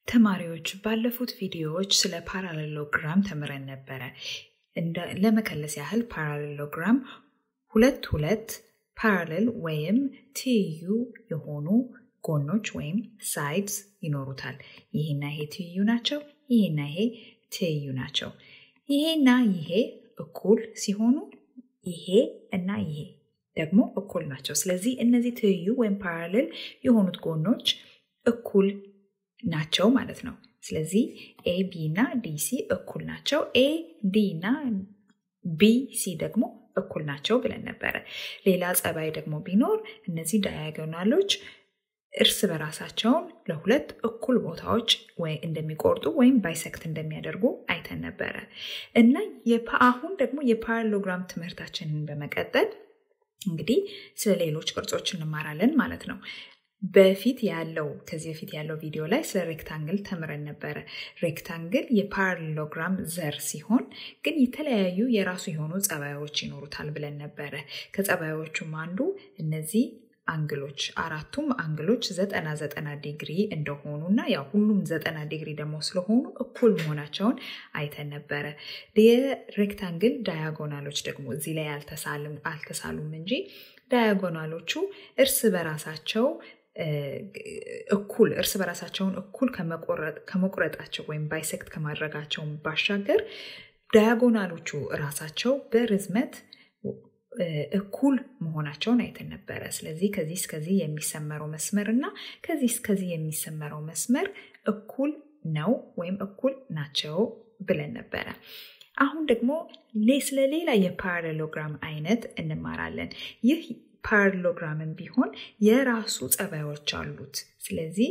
ተማሪዎች ባለፉት ቪዲዮዎች ስለ ፓራሌሎግራም ተምረን ነበረ። ለመከለስ ያህል ፓራሌሎግራም ሁለት ሁለት ፓራሌል ወይም ትይዩ የሆኑ ጎኖች ወይም ሳይድስ ይኖሩታል። ይሄና ይሄ ትይዩ ናቸው። ይሄና ይሄ ትይዩ ናቸው። ይሄና ይሄ እኩል ሲሆኑ ይሄ እና ይሄ ደግሞ እኩል ናቸው። ስለዚህ እነዚህ ትይዩ ወይም ፓራሌል የሆኑት ጎኖች እኩል ናቸው ማለት ነው። ስለዚህ ኤ ቢ እና ዲሲ እኩል ናቸው። ኤ ዲ እና ቢ ሲ ደግሞ እኩል ናቸው ብለን ነበረ። ሌላ ጸባይ ደግሞ ቢኖር እነዚህ ዳያጎናሎች እርስ በራሳቸውን ለሁለት እኩል ቦታዎች እንደሚቆርጡ ወይም ባይሰክት እንደሚያደርጉ አይተን ነበረ እና አሁን ደግሞ የፓራሎግራም ትምህርታችንን በመቀጠል እንግዲህ ስለ ሌሎች ቅርጾች እንማራለን ማለት ነው። በፊት ያለው ከዚህ በፊት ያለው ቪዲዮ ላይ ስለ ሬክታንግል ተምረን ነበረ። ሬክታንግል የፓራሌሎግራም ዘር ሲሆን ግን የተለያዩ የራሱ የሆኑ ጸባዮች ይኖሩታል ብለን ነበረ። ከጸባዮቹም አንዱ እነዚህ አንግሎች አራቱም አንግሎች ዘጠና ዘጠና ዲግሪ እንደሆኑ እና ያው ሁሉም ዘጠና ዲግሪ ደግሞ ስለሆኑ እኩል መሆናቸውን አይተን ነበረ። የሬክታንግል ዳያጎናሎች ደግሞ እዚህ ላይ አልተሳሉም እንጂ ዳያጎናሎቹ እርስ በራሳቸው እኩል እርስ በራሳቸውን እኩል ከመቁረጣቸው ወይም ባይሴክት ከማድረጋቸው ባሻገር ዳያጎናሎቹ ራሳቸው በርዝመት እኩል መሆናቸውን አይተን ነበረ። ስለዚህ ከዚህ እስከዚህ የሚሰመረው መስመር እና ከዚህ እስከዚህ የሚሰመረው መስመር እኩል ነው ወይም እኩል ናቸው ብለን ነበረ። አሁን ደግሞ ስለ ሌላ የፓራሌሎግራም አይነት እንማራለን። ይህ ፓራሌሎግራምን ቢሆን የራሱ ጸባዮች አሉት። ስለዚህ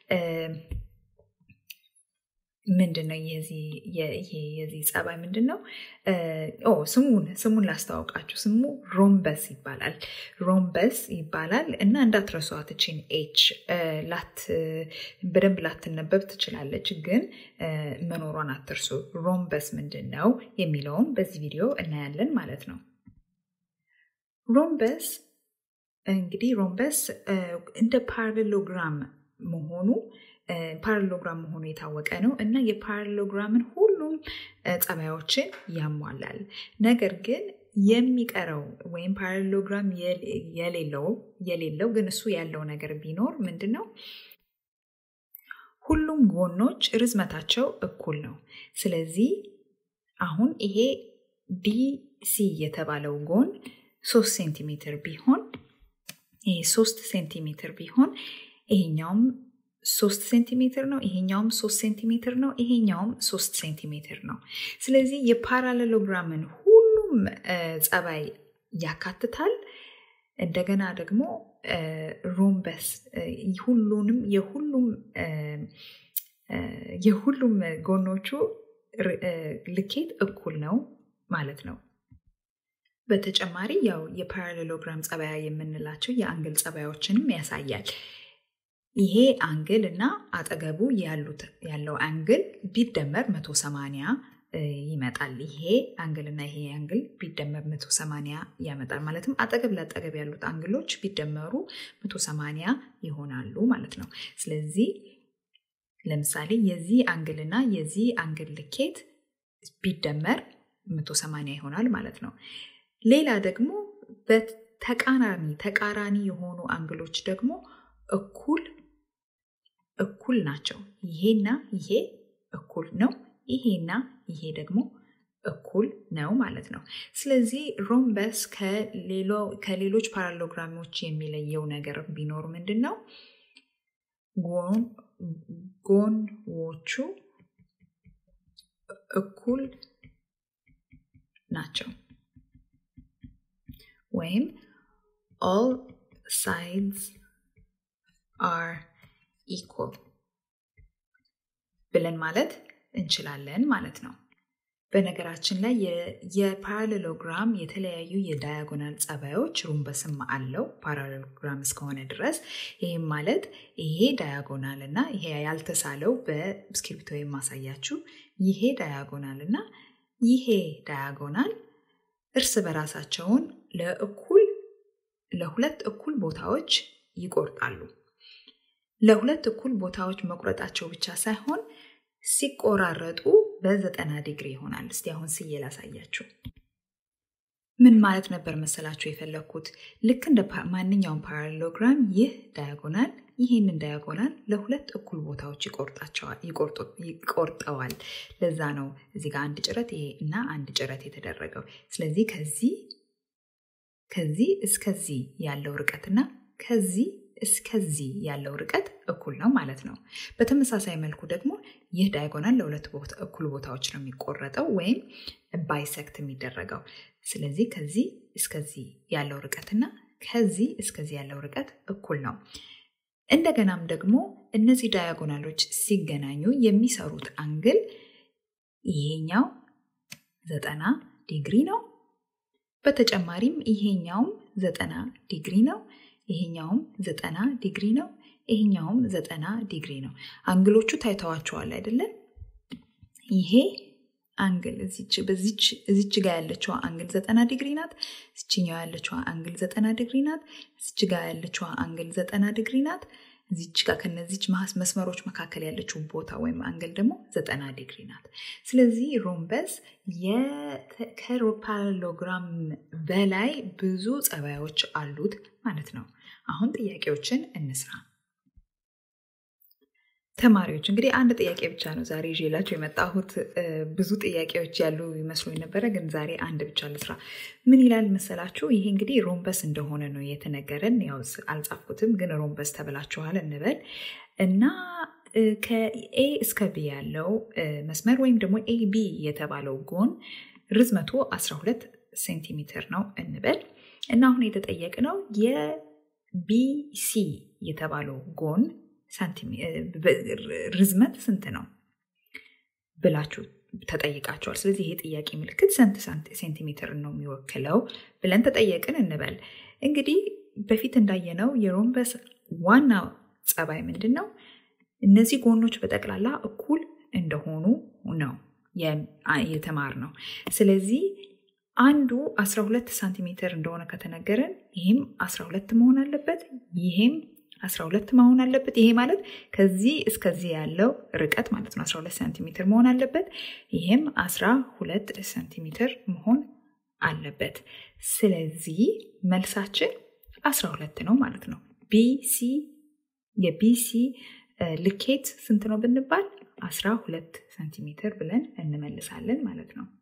ምንድን ነው የዚህ ጸባይ ምንድን ነው? ስሙን ስሙን ላስታውቃችሁ። ስሙ ሮምበስ ይባላል። ሮምበስ ይባላል እና እንዳትረሷት እችን ኤች በደንብ ላትነበብ ትችላለች፣ ግን መኖሯን አትርሱ። ሮምበስ ምንድን ነው የሚለውን በዚህ ቪዲዮ እናያለን ማለት ነው። ሮምበስ እንግዲህ ሮምበስ እንደ ፓራሌሎግራም መሆኑ ፓራሌሎግራም መሆኑ የታወቀ ነው እና የፓራሌሎግራምን ሁሉም ጸባዮችን ያሟላል። ነገር ግን የሚቀረው ወይም ፓራሌሎግራም የሌለው የሌለው ግን እሱ ያለው ነገር ቢኖር ምንድን ነው? ሁሉም ጎኖች ርዝመታቸው እኩል ነው። ስለዚህ አሁን ይሄ ዲሲ የተባለው ጎን ሶስት ሴንቲሜትር ቢሆን ይሄ ሶስት ሴንቲሜትር ቢሆን ይሄኛውም ሶስት ሴንቲሜትር ነው። ይሄኛውም ሶስት ሴንቲሜትር ነው። ይሄኛውም ሶስት ሴንቲሜትር ነው። ስለዚህ የፓራሌሎግራምን ሁሉም ጸባይ ያካትታል። እንደገና ደግሞ ሮምበስ ሁሉንም የሁሉም የሁሉም ጎኖቹ ልኬት እኩል ነው ማለት ነው። በተጨማሪ ያው የፓራሌሎግራም ጸባያ የምንላቸው የአንግል ጸባዮችንም ያሳያል። ይሄ አንግል እና አጠገቡ ያሉት ያለው አንግል ቢደመር 180 ይመጣል። ይሄ አንግል እና ይሄ አንግል ቢደመር 180 ያመጣል። ማለትም አጠገብ ለአጠገብ ያሉት አንግሎች ቢደመሩ 180 ይሆናሉ ማለት ነው። ስለዚህ ለምሳሌ የዚህ አንግል እና የዚህ አንግል ልኬት ቢደመር 180 ይሆናል ማለት ነው። ሌላ ደግሞ በተቃራኒ ተቃራኒ የሆኑ አንግሎች ደግሞ እኩል እኩል ናቸው። ይሄና ይሄ እኩል ነው። ይሄና ይሄ ደግሞ እኩል ነው ማለት ነው። ስለዚህ ሮምበስ ከሌሎች ፓራሌሎግራሞች የሚለየው ነገር ቢኖር ምንድን ነው? ጎኖቹ እኩል ናቸው ወይም all sides are equal ብለን ማለት እንችላለን ማለት ነው። በነገራችን ላይ የፓራሌሎግራም የተለያዩ የዳያጎናል ጸባዮች ሩምበስም አለው ፓራሌሎግራም እስከሆነ ድረስ። ይህም ማለት ይሄ ዳያጎናል እና ይሄ ያልተሳለው በእስክሪብቶ የማሳያችሁ ይሄ ዳያጎናል እና ይሄ ዳያጎናል እርስ በራሳቸውን ለእኩል ለሁለት እኩል ቦታዎች ይቆርጣሉ። ለሁለት እኩል ቦታዎች መቁረጣቸው ብቻ ሳይሆን ሲቆራረጡ በዘጠና ዲግሪ ይሆናል። እስቲ አሁን ስዬ ላሳያችሁ። ምን ማለት ነበር መሰላችሁ የፈለግኩት? ልክ እንደ ማንኛውም ፓራሌሎግራም ይህ ዳያጎናል ይህንን ዳያጎናል ለሁለት እኩል ቦታዎች ይቆርጠዋል። ለዛ ነው እዚህ ጋር አንድ ጭረት ይሄ እና አንድ ጭረት የተደረገው። ስለዚህ ከዚህ ከዚህ እስከዚህ ያለው ርቀትና ከዚህ እስከዚህ ያለው ርቀት እኩል ነው ማለት ነው። በተመሳሳይ መልኩ ደግሞ ይህ ዳያጎናል ለሁለት እኩል ቦታዎች ነው የሚቆረጠው ወይም ባይሰክት የሚደረገው። ስለዚህ ከዚህ እስከዚህ ያለው ርቀትና ከዚህ እስከዚህ ያለው ርቀት እኩል ነው። እንደገናም ደግሞ እነዚህ ዳያጎናሎች ሲገናኙ የሚሰሩት አንግል ይሄኛው ዘጠና ዲግሪ ነው። በተጨማሪም ይሄኛውም ዘጠና ዲግሪ ነው። ይሄኛውም ዘጠና ዲግሪ ነው። ይሄኛውም ዘጠና ዲግሪ ነው። አንግሎቹ ታይተዋቸዋል አይደለም? ይሄ አንግል እዚች ጋር ያለችዋ አንግል ዘጠና ዲግሪ ናት። እዚችኛው ያለችዋ አንግል ዘጠና ዲግሪ ናት። እዚች ጋር ያለችዋ አንግል ዘጠና ዲግሪ ናት። እዚች ጋር ከነዚች መስመሮች መካከል ያለችው ቦታ ወይም አንግል ደግሞ ዘጠና ዲግሪ ናት። ስለዚህ ሮምበስ ከፓራሌሎግራም በላይ ብዙ ጸባዮች አሉት ማለት ነው። አሁን ጥያቄዎችን እንስራ። ተማሪዎች እንግዲህ አንድ ጥያቄ ብቻ ነው ዛሬ ይዤላችሁ የመጣሁት። ብዙ ጥያቄዎች ያሉ ይመስሉኝ ነበረ፣ ግን ዛሬ አንድ ብቻ ልስራ። ምን ይላል መሰላችሁ? ይሄ እንግዲህ ሮምበስ እንደሆነ ነው የተነገረን። ያው አልጻፍኩትም፣ ግን ሮምበስ ተብላችኋል እንበል እና ከኤ እስከ ቢ ያለው መስመር ወይም ደግሞ ኤ ቢ የተባለው ጎን ርዝመቱ 12 ሴንቲሜትር ነው እንበል እና አሁን የተጠየቅነው የቢሲ የተባለው ጎን ርዝመት ስንት ነው ብላችሁ ተጠይቃቸዋል። ስለዚህ ይሄ ጥያቄ ምልክት ስንት ሴንቲሜትር ነው የሚወክለው ብለን ተጠየቅን እንበል። እንግዲህ በፊት እንዳየነው የሮምበስ ዋና ጸባይ ምንድን ነው? እነዚህ ጎኖች በጠቅላላ እኩል እንደሆኑ ነው የተማር ነው። ስለዚህ አንዱ 12 ሳንቲሜትር እንደሆነ ከተነገረን ይህም 12 መሆን አለበት፣ ይሄም 12 መሆን አለበት። ይሄ ማለት ከዚህ እስከዚህ ያለው ርቀት ማለት ነው 12 ሳንቲሜትር መሆን አለበት። ይሄም 12 ሳንቲሜትር መሆን አለበት። ስለዚህ መልሳችን 12 ነው ማለት ነው። ቢሲ የቢሲ ልኬት ስንት ነው ብንባል 12 ሳንቲሜትር ብለን እንመልሳለን ማለት ነው።